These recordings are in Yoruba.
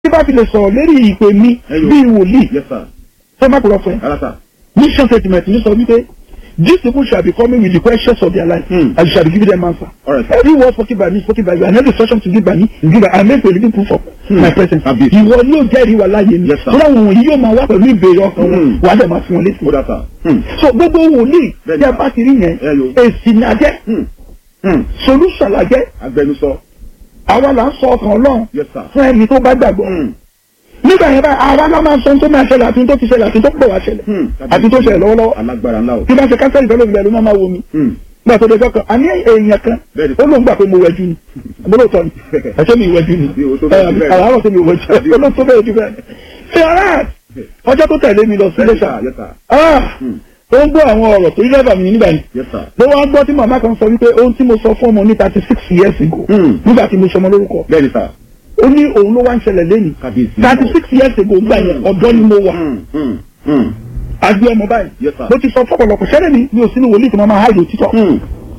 tí bá fi lè sọ̀rọ̀ lérí ìpè mi Ẹyọ. bíi wòlíì yes sir tó má kúrọ̀ fún ẹ rárá sir mission statement ní sọ wípé these people shall be coming with the questions of their life Hmm. and you shall be giving them answer. All right, sir. every word spoken by me spoken by you and every instruction to give by me is given I make a living proof of Hmm. my presence. Àbí. ìwọ ni yóò jẹ́rìí wà láàyè mi Yes, sir. tó dáwọn wọ̀nyí yóò máa wá pẹ̀lú ìbéèrè ọkàn wọn Hmm. wàá dẹ̀ máa fún wọn létí. ó dá sir hmm so gbogbo wòlíì Bẹ́ẹ̀ni, tí a sir. bá ti rí yẹn Ẹyọ. èsì ni a jẹ́ hmm hmm solution la jẹ́ agbẹnusọ àwa là ń sọ ọkàn ọlọ́run yes sir fún ẹni tó bá gbàgbọ́ hmm nígbà yẹn báyìí àwa náà máa ń sọ ohun tó máa ṣẹlẹ̀ àti ohun tó ti ṣẹlẹ̀ àti ohun tó pọ̀ wá ṣẹlẹ̀ hmm àti tó ṣẹlẹ̀ lọ́wọ́lọ́wọ́ alágbára ńlá o tí bá ṣe kánsẹ́lì fẹ́ lómi ẹ̀rú máa máa wo mi hmm gbà tó dẹjọ́ kan àní èèyàn kan Bẹ́ẹ̀ni. ó lóun gbà pé mo wẹ̀jú ni àbólóòtọ́ ni ẹ̀ṣẹ́ mi ìwẹ̀jú ni Bí o tó bẹ́ẹ̀ jù bẹ́ẹ̀. àràárọ̀ tó mi ìwẹ̀jú olóòtú bẹ́ẹ̀ jù bẹ́ẹ̀ ṣe ara ọjọ́ tó tẹ̀lé mi lọ sí yes lẹ́sà sir yes sir ah hmm ó ń gbọ́ àwọn ọ̀rọ̀ tó rí lẹ́bàá mi nígbà yẹn yes sir ló wá gbọ́ tí màmá kan sọ wípé ohun tí mo sọ fún ọmọ ní thirty six years ago Hmm. nígbà tí mo sọmọ lórúkọ bẹ́ẹ̀ni sir ó ní òun ló wá ń ṣẹlẹ̀ lẹ́yìn kábíyèsí thirty six years ago gbà yẹn ọ̀dọ́ ni mo wà hmm hmm hmm àgbẹ̀ ọmọ báyìí Yes, sir. mo ti sọ fọ́pọ̀lọpọ̀ ṣẹlẹ̀ mi mi ò sínú wòlíì tí mo máa háìlì òtítọ́ hmm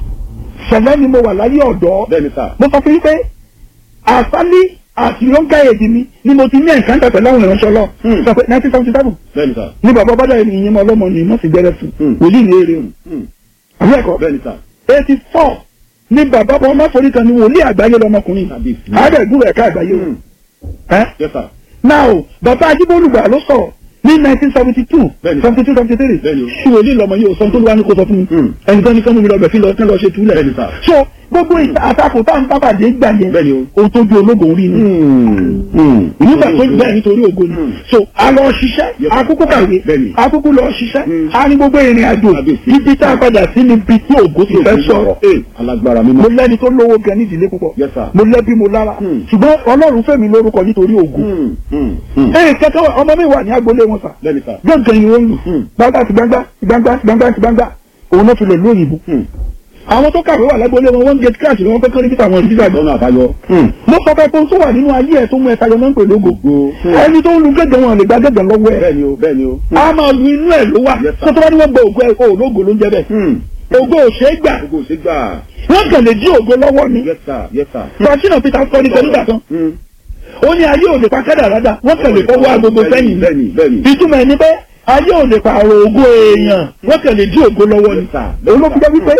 ṣẹlẹ̀ ni mo wà láyé ọ̀dọ́ bẹ́ẹ̀ni sir mo sọ fún yín pé àsálí àti yọ̀ǹkà èdè mi ni mo ti ní ẹ̀ǹkan tẹ̀ pẹ̀lú àwọn ìránṣẹ́ lọ Hmm. sọ pé nineteen seventy seven bẹ́ẹ̀ni sir ní bàbá bàdà ìyẹn mọ ọlọ́mọ ni mo sì gbẹrẹ fún Hmm. wòlíì ní eré hmm àbí ẹ̀kọ́ bẹ́ẹ̀ni sir eighty four ní bàbá bọ́ ọmọ forí kan ní wòlíì àgbáyé lọmọkùnrin kábíyèsí àádẹ́gùn ẹ̀ka àgbáyé hmm ẹ́ yes sir now bàbá ajíbólúgbà ló sọ̀rọ̀ ní nineteen seventy two Bẹ́ẹ̀ni. seventy two seventy three Bẹ́ẹ̀ni o. ṣùwòlì lọmọ yìí ò sọ tó ló wá ní kó sọ fún mi Hmm. ẹnìkan ní kánú mi lọbẹ fi lọ kán lọ ṣe túlẹ̀ Bẹ́ẹ̀ni sir. so gbogbo ìta àtakò tá à ń bábàdé gbà yẹn Bẹ́ẹ̀ni o. ohun tó ju ológun rí ni hmm hmm nígbà tó gbẹ nítorí ògo ni Hmm. so a lọ ṣiṣẹ́ Yes, sir. akókó kàwé Bẹ́ẹ̀ni. akókó lọ ṣiṣẹ́ Hmm. a ní gbogbo ìrìn àjò Kábíyèsí. ibi tá a padà sí níbi tí ògo ti fẹ́ sọ̀rọ̀ eh alágbára mo mímọ́ lẹ́ni tó lówó gan ní ìdílé púpọ̀ Yes, sir. mo lẹ́bí mo lára Hmm. ṣùgbọ́n ọlọ́run fẹ́mi lórúkọ nítorí ògo hmm hmm hmm ẹ kẹkẹ ọmọ mi wà ní agboolé wọn sà bẹ́ẹ̀ni sir gbọ̀ngàn ni wọ́n ń lù Hmm. gbangba ti gbangba ti gbangba ti gbangba ti gbangba òun náà fi lè lóyìnbó hmm àwọn tó kàwé wà lágboolé wọn wọ́n ń gate crash ni wọ́n fẹ́ kọ́ níbi táwọn ìdíjà gbọ́. lọ́nà àbáyọ hmm mo sọ pé ohun tó wà nínú ayé ẹ̀ tó mú ẹ tayọ náà ń pè lógo gbogbo hmm ẹni tó ń lu gẹ́gẹ́ wọn lè gba gẹ́gẹ́ lọ́wọ́ ẹ̀ bẹ́ẹ̀ni o bẹ́ẹ̀ni o hmm a máa lu inú ẹ̀ ló wà Yes, sir. tó tó bá ní wọ́n gba ògo ẹ̀ o lógo ló ń jẹ́ bẹ́ẹ̀ hmm ògo ò ṣeé gbà gbogbo ṣe gbà wọ́n kàn lè dí ògo lọ́wọ́ ni yes sir yes sir bàtínà peter kọ́ni kan nígbà kan hmm ó ní ayé ò lè pa kádà rádà wọ́n kàn lè fọwọ́ agogo sẹ́yìn ni bẹ́ẹ̀ni bẹ́ẹ̀ni ìtumọ̀ ẹni pé ayé ò lè pààrọ̀ ògo èèyàn wọ́n kàn lè dí ògo lọ́wọ́ ni Yes, sir. òun ló fi jẹ́ wípé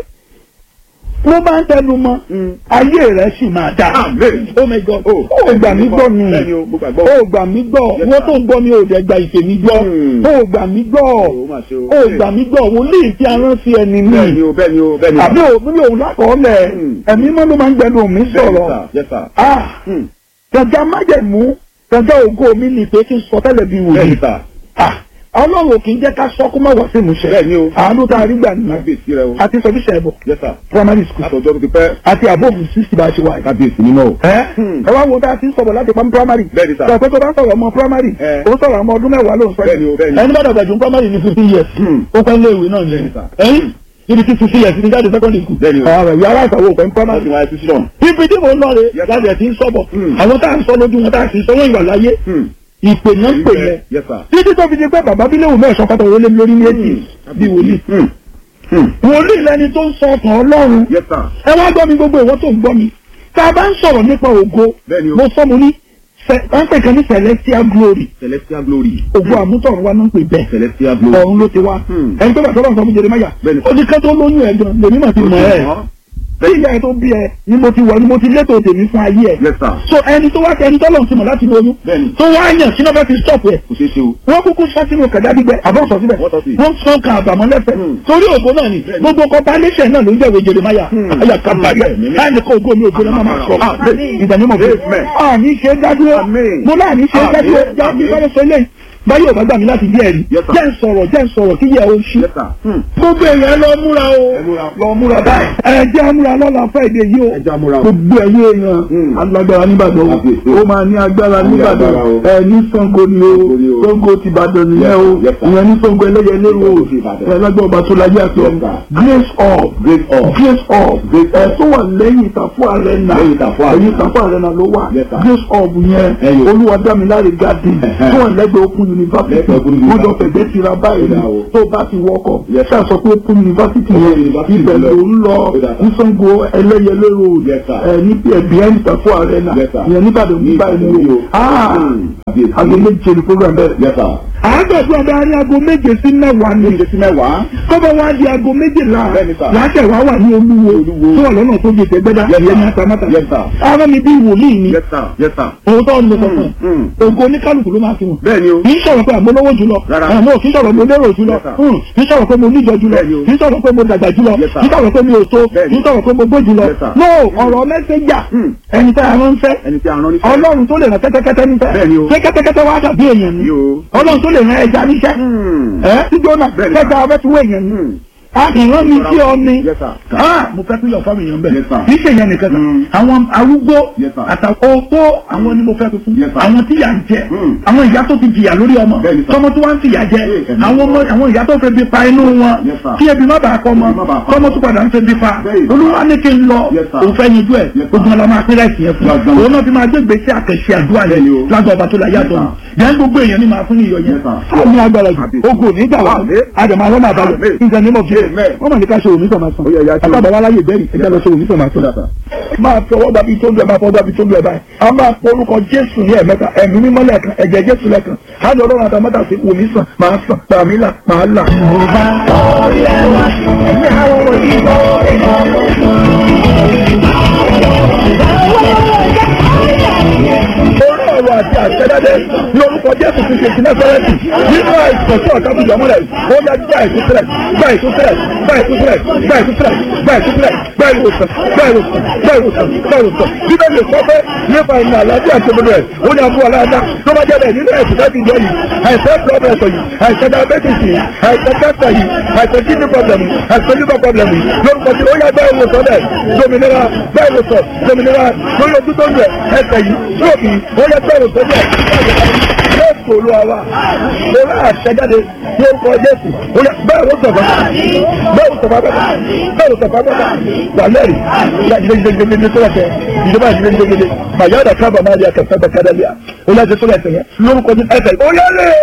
ló bá ń tẹnu mọ́ hmm ayé rẹ̀ sì máa dà Amen. oh my god Oh. ó gbà mí gbọ́ ni bẹ́ẹ̀ni o mo gbàgbọ́ ó gbà mí gbọ́ Yes, wọ́n sir. tó ń gbọ́ mi ò dẹ̀ gba ìpè mi gbọ́ Hmm. ó gbà mí gbọ́ o mà ṣe o ó gbà mí gbọ́ wòlíì tí a rán sí ẹni mi bẹ́ẹ̀ni o bẹ́ẹ̀ni o bẹ́ẹ̀ni o àbí òun ní òun lákọọ́lẹ̀ Hmm. ẹ̀mí mọ́ ló máa ń gbẹnu mi Bẹ́ẹ̀ni, sọ̀rọ̀ sir. yes sir ah hmm gàgà májẹ̀mú gàgà ògo mi ni pé kí n sọ tẹ́lẹ̀ bí wòlíì bẹ́ẹ̀ni sir ah ọlọ́run ò kì í jẹ́ ká sọ kó má wá sí ìmúṣẹ bẹ́ẹ̀ni o àánú tá a rí gbà nìyẹn kábíyèsí rẹ o àti sọfíṣẹ ẹbọ yes sir primary school látọjọ́ tó ti pẹ́ àti àbófin sísì bá a ṣe wà yìí. kábíyèsí mímọ́ o ẹ Hmm. ẹ wá wo tá a ti ń sọ̀rọ̀ láti pam primary. Bẹ́ẹ̀ni, sir. sọ pé tó bá sọ̀rọ̀ ọmọ primary. Eh. ó sọ̀rọ̀ ọmọ ọdún mẹ́wàá ló ń sọ. Bẹ́ẹ̀ni o, bẹ́ẹ̀ni. ẹni bá dàgbà jù primary ní fifteen years. Hmm. ó pẹ́ lé ìwé náà Bẹ́ẹ̀ni, ní. sir. ẹyin ibi tí fifteen years ní jáde secondary school. Bẹ́ẹ̀ni o. ọ̀rọ̀ ìwé aláìsàn wo pẹ́ wọ́n primary. ti wáyé títí náà ibi tí mo ń lọ rè Yes, sir. láti ẹ̀ ti ń sọ̀bọ̀. Hmm. àwọn tá à ń sọ lójú wọn tá à sì ń sọ wọ́n ìwà láyé. hmm ìpè náà ń pè yẹn. yes sir títí tó fi di pé bàbá bílẹ̀ wò mẹ́sàn-án pátá wọlé mi lórí ní èjì bí wòlíì. hmm hmm wòlíì lẹni tó ń sọ ọkàn ọlọ́run yes sir ẹ wá gbọ́ mi gbogbo ìwọ́n tó ń gbọ́ mi tá a bá ń sọ̀rọ̀ nípa ògo Bẹ́ẹ̀ni o. mo sọ mo ní cẹ- wọ́n pè kan ní celestial glory celestial glory ògo àmútọ̀run wa náà ń pè bẹ́ẹ̀ celestial glory ọ̀run ló ti wá Hmm. ẹni tó bá tọ́lọ́ sọ fún Jeremáyà Bẹ́ẹ̀ni. ó ní ká tó lóyún ẹ̀ gan lèmi mà ti mọ̀ ẹ́ bí ìyá ẹ̀ tó bí ẹ ni mo ti wọ̀ ni mo ti létò tèmi fún ayé ẹ̀ yes sir so ẹni tó wá ẹni tọ́lọ̀ ti mọ̀ láti lóyún Bẹ́ẹ̀ni. tó wá yàn sínú ọbẹ̀ ti stop ẹ̀ kò ṣeé ṣe o wọ́n kúkú sọ sínú kẹ̀dá gbígbẹ àbọ̀ sọ síbẹ̀ Wọ́n sọ sí. wọ́n sọ kan àbàmọ́ lẹ́fẹ̀ẹ́ Hmm. torí ògo náà ni Bẹ́ẹ̀ni. gbogbo compilation náà ló ń jẹ́wé Jeremáyà Hmm. ayà kábàárẹ̀ Amen. láì ní kó ògo mi ògo náà máa sọ Amen. ìdánimọ̀ fún Amen. àní ṣe dádúró Amen. mo láàní ṣe Amen. dádúró jáde Amen. sáré sọ eléyìí báyìí ò bá gbà mí láti bí ẹ̀rí Yes, sir. jẹ́ ń sọ̀rọ̀ jẹ́ ń sọ̀rọ̀ kí yẹ o ṣí yes sir hmm gbogbo èèyàn lọ múra o Ẹ múra. lọ múra báyìí ẹ jẹ́ àmúra lọ́la fẹ́ẹ̀dẹ̀ yìí o ẹ já múra o gbogbo ẹ̀yẹ èèyàn Hmm. alágbára nígbàdàn Kábíyèsí o o. ó máa ní agbára Ní nígbàdàn agbára o. ẹ ní Ṣàngó ni o Ṣàngó ni o. Ṣàngó ti Ìbàdàn nìyẹn o Yes, sir. ìyẹn ní Ṣàngó ẹlẹ́yẹlé o Ṣàngó ti Ìbàdàn. ẹ lágbára ọba tó láyé àti Yes, ọ̀run sir. grace of great all grace of Grace ẹ of. tó wà lẹ́yìn ìtàfọ́ arena Lẹ́yìn Ìtàfọ́ Arena. ẹ̀yìn ìtàfọ́ arena ló wà Yes, sir. grace of yẹn Ẹyọ. olúwadámiláre garden Ẹ̀hẹ́. tó wà lẹ́gbẹ̀ẹ́ okun university Lẹ́kọ̀ọ́ Open wọ́n jọ University. fẹ̀gbẹ́ tira báyìí ni Ó dà o. tó bá ti wọkọ̀ Yes, ṣáà sọ pé open university Open yẹn University ibẹ̀ lọ. ló ń lọ Ó dà sir. ní Ṣàngó ẹlẹ́yẹlé road Yes, sir. ẹ̀ ní behind Tafo arena Yes, sir. ìyẹn nígbàdàn Ní nígbà Ìbàdàn ìlú ni o. ah Hmm. Àbí- aago méje ni program bẹ̀rẹ̀. Yes, sir. àádọ́gbọ̀n adarí aago méje sí mẹ́wàá ni Méje sí mẹ́wàá. kọ́bọ̀ wá di aago méjìlá Bẹ́ẹ̀ni, sir. láṣẹ wá wà ní olúwo Olúwo. tó wà lọ́nà tó gbèsè gbẹ́dá Yes, ìyẹn ní sir. atamátà Yes, sir. ara mi bí wòlíì ni Yes, sir. Yes, sir. òun tó ń lọ sọ̀tàn Hmm. ògo oníkálukú ló máa fi wọn Bẹ́ẹ̀ni o. kì í sọ̀rọ̀ pé àmọ́ lówó jùlọ Rárá. àmọ́ kì í sọ̀rọ̀ mo lérò jùlọ Yes, sir. Hmm. kì í sọ̀rọ̀ pé mo níjọ jùlọ Bẹ́ẹ̀ni o. kì í sọ̀rọ̀ pé mo dàgbà jùlọ Yes, sir. kì í sọ̀rọ̀ pé mi ò tó Bẹ́ẹ̀ni. kì í sọ̀rọ̀ pé mo gbó jùlọ Yes, sir. no ọ̀rọ̀ mẹ́sẹ̀jà Hmm. ẹni tá a rán fẹ́ Ẹni tí a rán níṣẹ́. ọlọ́run tó lè rán kẹ́tẹ́kẹ́tẹ́ níṣẹ́ Bẹ́ẹ̀ni o. ṣé kẹ́tẹ́kẹ́tẹ́ wá dàbí èèyàn ni Yí o. ọlọ́run tó lè rán ẹja níṣẹ́ Hmm. ẹ tí jóná Bẹ́ẹ̀ni. kẹta ọbẹ̀ tí wọ́n èèyàn ni Hmm. a kì í rán mi sí ọ ni Yes, sir. Ah, mo fẹ́ pílọ̀ fáwọn èèyàn bẹ́ẹ̀ Yes, sir. kì í ṣe ìyẹn nìkan kan Mm. àwọn arúgbó Yes, sir. àtàwọn opó àwọn ni mo fẹ́ tuntun Yes, sir. àwọn tí yà ń jẹ Mm. àwọn ìyá tó ti jìyà lórí ọmọ Bẹ́ẹ̀ni, sir. tọmọ tó wá ń fìyà jẹ Yes, sir. àwọn ọmọ àwọn ìyá tó fẹ́ bí pa inú wọn Yes, sir. kí ebi má bàa kọ́ ọmọ Ebi má bàa pa. tọmọ tó padà ń fẹ́ bí pa Bẹ́ẹ̀ni, sir. olúwa ní kí n lọ Yes, sir. òun fẹ́ yanjú ẹ̀ Yes, sir. ogun ọlọmọ apẹ́rẹ́ ìsìn yẹn fún Gbàgbọ́n. òun náà fi máa gbé gbèsè àkẹ́ṣe àdúrà rẹ̀ Bẹ́ẹ̀ni o. lágbà ọba tó la yàtọ̀ Yes, yẹn gbogbo èèyàn ni màá fún iyọ̀ yẹn Yes, sir. fún mi agbára jù Àbí. ogun ò ní gbà wá Àmín. àdèmọ̀ àwọn máa balẹ̀ Àmín. in the name of Jesus Amen. wọ́n mọ̀ ní ká ṣe òní sọ̀mà sàn Ó yẹ ìyá tí o- àtàbà wa láyè bẹ́ẹ̀ ẹgbẹ́ lọ ṣe òní sọ̀mà sàn. Yes, sir. máa fi ọwọ́ gbàbí tó ń lu ẹ̀ máa fọwọ́ gbàbí tó ń lu ẹ̀ báyìí a máa pọ orúkọ Jésù ní ẹ̀mẹ́ta ẹ̀mí mímọ́ lẹ́ẹ̀kan ẹ̀jẹ̀ Jésù lẹ́ẹ̀kan á lọ ọlọ́run àtàmọ́tà sí òní sàn máa sàn tàmí là máa là. ẹ̀mí àwọn ọmọ yìí lọ orí ọ̀rọ̀ àti àṣẹdáde ní orúkọ Jésù ti ṣe ìpínlẹ̀ fẹ́rẹ́ǹtì nínú àìsàn tí ọ̀tá fi jọmọ́lẹ̀ ó yá gbá ìtúsílẹ̀ gbá ìtúsílẹ̀ gbá ìtúsílẹ̀ gbá ìtúsílẹ̀ gbá ìtúsílẹ̀ gbá ìwòsàn gbá ìwòsàn gbá ìwòsàn gbá ìwòsàn bíbélì sọ pé nípa ìmọ̀ àlàáfíà àti òdodo ẹ̀ ó ní abúlé aláàdá tó bá jẹ́ bẹ́ẹ̀ nínú ẹ̀sìn láti jọ yìí àìsàn blood pressure yìí àìsàn diabetes yìí àìsàn cancer yìí àìsàn kidney problem yìí àìsàn liver problem yìí lórúkọ tí ó yá gbá ìwòsàn bẹ́ẹ̀ dominira gbá ìwòsàn dominira lórí ojú tó ń rẹ̀ ẹsẹ̀ yìí lóòkì ó yá gbá ìwòsàn bẹ́ẹ̀ jésù olúwa wa lórí àṣẹjáde ní orúkọ jésù ó yá bẹ́ẹ̀ ló sọ̀fà bẹ́ẹ̀ ló sọ̀fà bẹ́ẹ̀ bẹ́ẹ̀ ló sọ̀fà bẹ́ẹ̀ wà lẹ́rìí ìyá gidigidigidi tó lẹ́sẹ̀ ìjọba gidigidigidi màyáda kábà máa di akẹ́kọ̀ọ́ bẹ́ẹ̀ kádàlíà ó lẹ́sẹ̀ tó lẹ́sẹ̀ yẹn lórúkọ jésù ẹsẹ̀ ó yá lé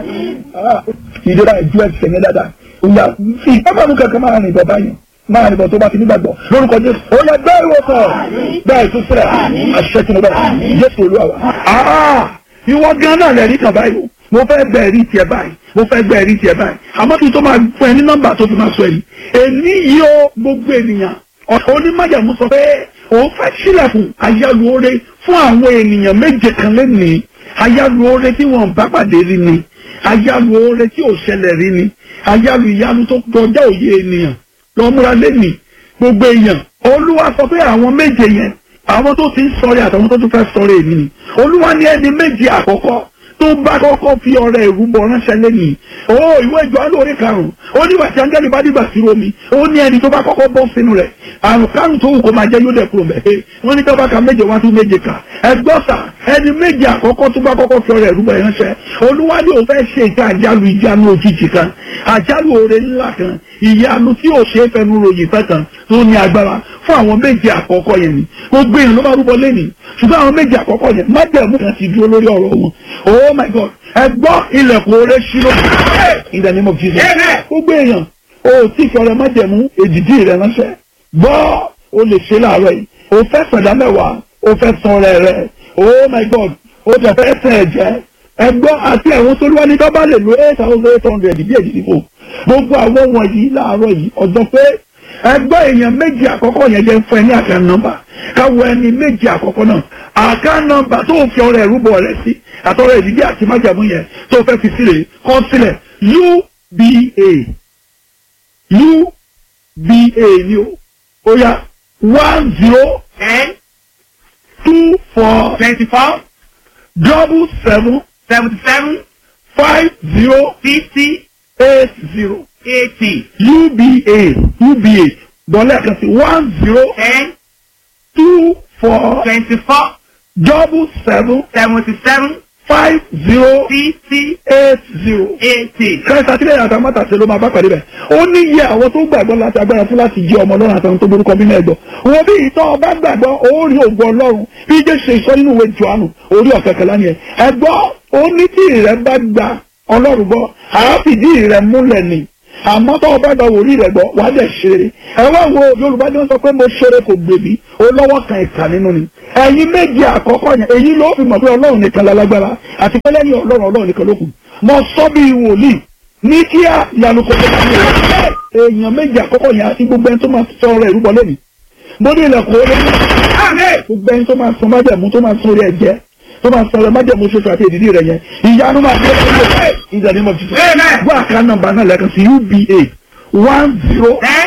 ìdíra ìjú ẹsẹ̀ yẹn dáadáa ó yá ìpápánu kankan máa rìn bọ̀ báyìí máa nìbọn tó bá ti nígbàgbọ́ lórúkọ jésù ó yá gbẹ́ ìwòsàn bẹ́ẹ̀ tó sílẹ̀ àṣẹ tí mo bẹ̀ jésù olúwa wa. ìwọ gan náà lẹ́rìí kan báyìí o mo fẹ́ gbẹ́ ẹ̀rí tiẹ̀ báyìí mo fẹ́ gbẹ́ ẹ̀rí tiẹ̀ báyìí àmọ́ kí n tó máa fún ẹ ní nọ́mbà tó fi máa sọ èyí èmi yìí ó gbogbo ènìyàn ọ̀sán onímọ̀jàmú sọ pé òun fẹ́ sílẹ̀kùn àyálù oore fún àwọn ènìyàn méje kan lẹ́nìí àyálù oore tí wọ́n bá pàdé rí ni àyálù oore tí ò ṣẹlẹ̀ rí ni àyálù ìyanu tó kọjá òye ènìyàn lọ́múra lẹ́nìí gbogbo èèyàn olúwa sọ pé àwọn méje yẹn àwọn tó ti ń sọ̀rẹ́ àtàwọn tó tún fẹ́ sọ̀rẹ́ èmi ni olúwa ní ẹni méje àkọ́kọ́ tó bá kọ́kọ́ fi ọrẹ ìrúbọ ránṣẹ́ lẹ́nìí ó ìwé ìjọ alóore karùn-ún ó ní wàtí áńgẹ́lì bá dìgbà sí omi ó ní ẹni tó bá kọ́kọ́ bọ́ sínú rẹ̀ àrùn kárùn tó wù kó máa jẹ́ yóò dẹ̀ kúrò mẹ́ wọ́n ní tọ́ba ka méje wá tún méje kà ẹgbọ́sà ẹni méje àkọ́kọ́ tó bá kọ́kọ́ fi ọrẹ ìrúbọ ránṣẹ́ olúwa ní òun fẹ́ ṣe ìta àjálù ìjánu òjijì kan àjálù oore ńlá kan ìyanu tí ò ṣe é fẹnu ròyìn fẹ́ kan tó ní agbára fún àwọn méje àkọ́kọ́ yẹn ni gbogbo èèyàn ló bá rúbọ lẹ́nìí ṣùgbọ́n àwọn méje àkọ́kọ́ yẹn májẹ̀mú kan ti dúró lórí ọ̀rọ̀ wọn oh my god ẹ gbọ́ ilẹ̀kùn oore ṣírò in the name of jesus gbogbo èèyàn o tí fi ọrẹ májẹ̀mú èdìdí rẹ ránṣẹ́ gbọ́ o lè ṣe láàárọ̀ yìí o fẹ́ sọ̀dá mẹ́wàá o fẹ́ san ọrẹ rẹ oh my god o tẹ̀ fẹ́ sẹ̀ ẹ̀jẹ̀ ẹgbọ́ àti àwọn tó wá ní dọ́bà lè lo eight thousand eight hundred bí èdè fò gbogbo àwọn wọ̀nyí láàárọ̀ yìí ọjọ́ pé ẹgbọ́ èèyàn méjì àkọ́kọ́ yẹn jẹ́ fún ẹ ní àká nọ́mbà káwọ ẹni méjì àkọ́kọ́ náà àká nọ́mbà tó fi ọrẹ ìrúbọ rẹ sí àtọrẹ ìdílé àti májàmú yẹn tó fẹ́ fi sílẹ̀ kọ́ sílẹ̀ uba uba ni o ó yá one zero ten two four twenty-four double seven seventy-seven five zero fifty eight zero eighty uba uba dọ́là kan sí one zero ten two four twenty-four double seven seventy-seven five zero fifty eight zero. eighty. kẹsà tí lẹ́yìn àtàwọn mọ́tàṣe ló máa bá pàdé bẹ̀. ó ní iye àwọn tó gbàgbọ́ láti agbára fún láti jẹ́ ọmọ ọlọ́run àtàwọn tó borúkọ bí mẹ́ẹ̀dọ̀. wọ́n bí ìtọ́ ọba gbàgbọ́ ó rí ògùn ọlọ́run bí jẹ́ ṣe sọ nínú ìwé Jòhánù orí ọ̀kẹ́kẹ́ lánìí ẹ̀. ẹ gbọ́ ó ní tí ìrẹ́ bá gba ọlọ́run gbọ́ àáfìdí ìrẹ́ múlẹ̀ ni àmọ́ tó o bá gba wòlíì rẹ̀ gbọ́ wàá dẹ̀ ṣeré ẹ wá wo yorùbá ni wọ́n sọ pé mo ṣeré kò gbèbí olówó kan ìkà nínú ni ẹ̀yin méje àkọ́kọ́ yẹn èyí ló fi mọ̀ pé ọlọ́run nìkan lálágbára àti pé lẹ́yìn ọlọ́run ọlọ́run nìkan ló kù mo sọ bí wòlíì ní kíá ìyanu kò tó bá mi rẹ̀ èèyàn méje àkọ́kọ́ yẹn àti gbogbo ẹni tó máa sọ ọ̀rọ̀ ìrúbọ lẹ́nu mo ní ilẹ̀kùn ó lé gbogbo ẹni tó máa sọ májẹ̀mú tó máa sọ orí ẹ̀jẹ̀ tó máa sọ ọ̀rọ̀ májẹ̀mú ṣoṣo àti èdìdí rẹ̀ yẹn ìyanu máa gbé ọ̀rọ̀ ìdàdí mọ̀ tuntun Amen. gbọ́ àká nọ́mbà náà lẹ́ẹ̀kan sí uba one zero ten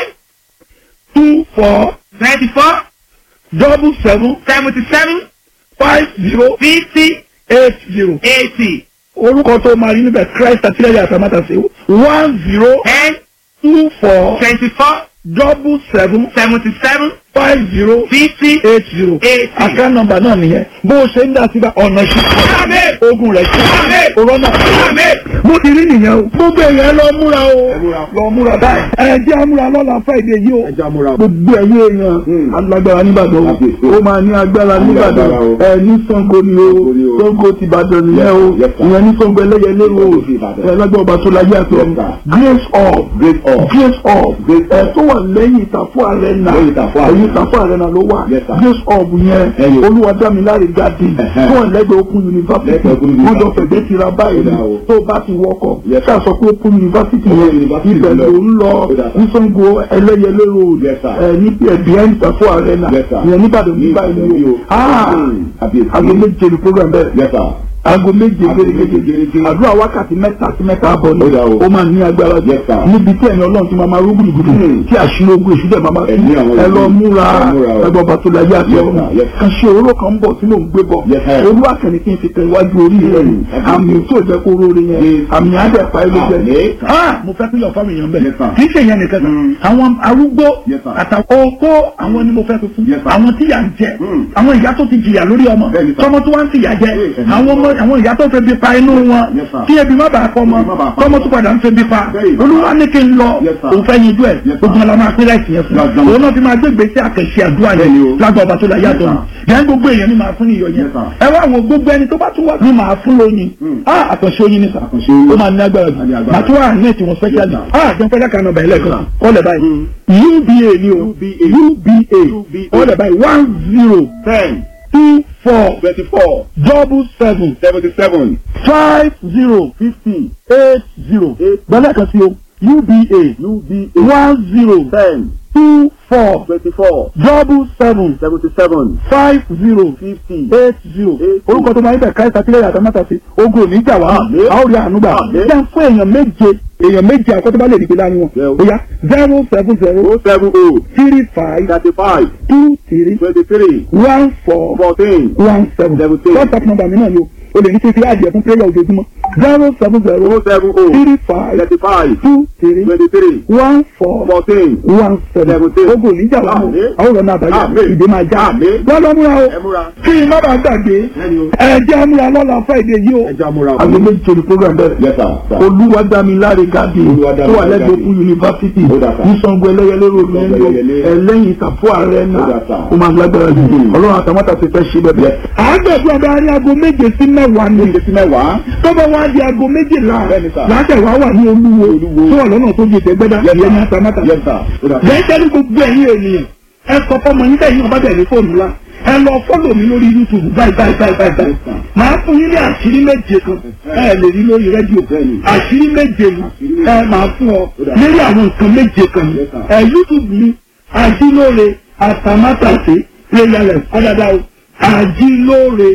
two four twenty-four double seven seventy-seven five zero fifty eight zero eighty orúkọ tó máa rí níbẹ̀ christ àtìlẹ́yìn àtàmátàsí one zero ten two four twenty-four double seven seventy-seven five zero fifty eight zero eighty. àká nọ́mbà náà nìyẹn bó o ṣe ń dá síbà ọ̀nà Àmín. ìṣúná ogun rẹ̀ Àmín. ṣe òrọ́nà Àmín. mo ti rí nìyẹn o gbogbo èèyàn lọ múra o Ẹ múra. lọ múra báyìí ẹ jẹ́ àmúra lọ́la fáìdé yìí o ẹja múra. gbogbo ẹ̀yìn èèyàn Hmm. alágbára nìbàdàn Kábíyèsí. o ó máa ní agbára Ní nìbàdàn agbára o. ẹ ní Ṣàngó ni o Ṣàngó ni o. Ṣàngó ti Ìbàdàn nìyẹn o Yes, sir. ìyẹn ní Ṣàngó ẹlẹ́yẹlé o Ṣàngó ti Ìbàdàn. ẹ lágbára ọba tó láyé àti Yes, ọ̀run sir. grace of Great all. grace of Grace ẹ of. tó wà lẹ́yìn ìtàfọ́ arena Lẹ́yìn Ìtàfọ́ Arena. ẹ̀yìn ìtàfọ́ arena ló wà Yes, sir. grace of yẹn Ẹyọ. olúwadámiláre gàdí Ẹ̀hẹ́. tó wà lẹ́gbẹ̀ẹ́ Open University Lẹ́gbẹ̀ẹ́ Open wọ́n jọ University. fẹ̀gbẹ́ tira báyìí Ó dà o. tó bá ti wọkọ̀ Yes, ká sọ pé Open University Open yẹn University ibẹ̀ lọ. ló ń lọ Ó dà, sir. ní Ṣàngó ẹlẹ́yẹlé road Yes, sir. ẹ ní behind ìtàfọ́ arena Yes, sir. ìyẹn níbàdàn Ní níbà Ìbàdàn yìí yìí o o. Ah! Hmm. Kábíyèsí. aago méje ni program bẹ́ẹ̀ Yes, sir. aago méje Aago méje gẹ́gẹ́ gẹ́gẹ́. àdúrà wákàtí mẹ́ta sí mẹ́ta àbọ̀ ni Ó dà o. ó máa ní agbára jù Yes, sir. níbi tí ẹ̀yin ọlọ́run ti máa máa rúgbìn gbùdù Hmm. tí àṣírí ogun èṣù dẹ̀ máa máa Ẹ̀mí àwọn ẹ lọ ogun. múra Ẹ múra o. ẹgbọ́n bàtò láyé àti Yes, ọ̀run sir. Yes, sir. kan ṣe òróró kan ń bọ̀ tí mò ń gbé bọ̀ Yes, sir. olú àkànní kí n fi tẹ iwájú orí rẹ̀ Hmm. àmì tó jẹ́ kó róore yẹn Yes. àmì àdẹ̀pá ẹ̀ ló jẹ́ Àmín. Ah, mo fẹ́ pílọ̀ fáwọn èèyàn bẹ́ẹ̀ Yes, sir. kì í ṣe ìyẹn nìkan kan Hmm. àwọn arúgbó Yes, sir. àtàwọn okó àwọn ni mo fẹ́ fi fún Yes, sir. àwọn tíyà ń jẹ Hmm. àwọn ìyá tó ti jìyà lórí ọmọ Bẹ́ẹ̀ni, sir. tọmọ tó wá ń fìyà jẹ Yes, àwọn ọmọ àwọn ìyá tó fẹ́ bí pa inú wọn Yes, sir. kí ebi má bàa kọ́ ọmọ Ebi má bàa pa tọmọ tó padà ń fẹ́ bí pa Bẹ́ẹ̀ni. olúwa ní kí n lọ Yes, sir. òun fẹ́ yanjú ẹ̀ Yes, sir. gbogbo ọlọ́mọ apẹ́rẹ́ ìsìn yẹn fún Dandan. òun náà fi máa gbé gbèsè àkẹ́sí àdúrà Bẹ́ẹ̀ni yẹn o. lágbà ọba tó la yàtọ̀ Yes, yẹn gbogbo èèyàn ni màá fún iyọ̀ yẹn Yes, sir. ẹ wá àwọn gbogbo ẹni tó bá tún wá ní màá fún lóyin Hmm. ah àkànṣe oyin ni sà Àkànṣe oyin. ó máa ní agbára jù Á ní agbára. màá tún wà ní ètò wọn specially Yes, sir. ah jẹun fẹ́ dákàá nọmba ẹlẹ́ẹ̀kan Yes, ọ̀lẹ̀ báyìí uba ni o uba ọ̀lẹ̀ báyìí one zero ten two four twenty-four double seven seventy-seven five zero fifty eight zero gbọ́dọ̀ kan sí o uba uba one zero ten two four twenty-four double seven seventy-seven five zero fifty eight zero Eight orúkọ tó máa ń bẹ̀ káyọ̀tà kílẹ̀ yàtọ̀ mọ́tà sí ogun ò ní jà wá Àmín. a ó rí àánú gbà Àmín. jẹ́ fún èèyàn méje èèyàn méje àkọ́tọ́ bá lè dìgbé láàrin wọn Yeah. ó yá zero seven zero oh seven oh three five thirty-five two three twenty-three one four fourteen one seven Seventeen. whatsapp number mi náà ni o o lè ní fífi àjẹ fún prayer ojoojúmọ́ zero seven zero oh seven oh three five thirty-five two three twenty-three one four fourteen one seven Seventeen. ogun ò ní jà wá Àmín. àwọn ọ̀rọ̀ náà àbájá Àmín. ìdè máa já Àmín. wọ́n lọ múra o ẹ múra kí n má bàa gbàgbé ẹni o ẹ jẹ́ àmúra lọ́la friday yìí o. ẹja múra o àgbẹ̀ méjì ní program bẹ̀rẹ̀. yes sir sir olúwadámiláre gàdí tó Olúwadámiláre wà lẹ́gbẹ̀ẹ́ Gàdí. fún yunifásitì Ó dà sá. ní Ṣàngó ẹlẹ́yẹlé ròdù Ṣàngó nílò Ẹlẹ́yẹlé. ẹlẹ́yìn ìtàfọ́ ààrẹ Ó náà dà sá. ó máa lágbára jù Hmm. ọlọ́run àtàwọn àti fẹ́ ṣe bẹ́ẹ̀. Yes. àgbẹ̀dún ọba arí aago méje sí mẹ́wàá ni méje sí mẹ́wàá tó bá wá di aago méjìlá Bẹ́ẹ̀ni sá. láṣẹ wàá wà ní olúwo Olúwo. tó wà lọ́nà tó di ìtẹ́gbẹ́dá Yes, ìyẹn ní sir. àtàmátà yes sir ó dà bẹ́ẹ̀ tẹ́lẹ̀ gbogbo ẹ̀yin ènìyàn ẹ sọ fọmọ yín tẹ̀yìn ọba bẹ̀rẹ̀ fóònù la ẹ lọ fọ́lọ̀ mi lórí youtube báyìí báyìí báyìí báyìí báyìí màá fún yín ní àṣírí méje kan ẹ lè rí lórí rédíò Bẹ́ẹ̀ni. àṣírí méje ni ẹ máa fún ọ lórí àwọn nǹkan méje kan ni Yes, sir. ẹ youtube mi àjílóore àtàmátàsé prayerless ọ̀dàdà o àjílóore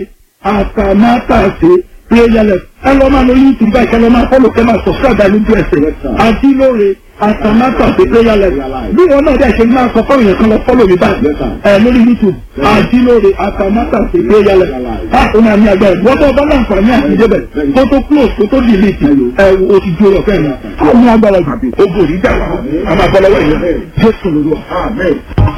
àtàmátàsé prayerless ẹ lọ máa lọ youtube báyìí kẹ lọ máa fọ́lọ̀ kẹ máa subscribe lójú ẹsẹ̀ Yes, sir. àjílóore àtàmátàsé prayerless bí wọn náà dẹ̀ ṣe máa sọ fọ́ọ̀rù yẹn kan lọ fọ́lọ̀ mi báyìí Yes, sir. ẹ lórí youtube àjílóore àtàmátàsé prayerless a ó máa ní agbára wọ́n tó bá láǹfààní àti débẹ̀ kó tó close kó tó delete ẹ o ti jó lọ fẹ́ẹ̀ ni a ní agbára jù ogun òní jà wá a máa bọ́ lọ́wọ́ ìyẹn jésù lórí wa. amen.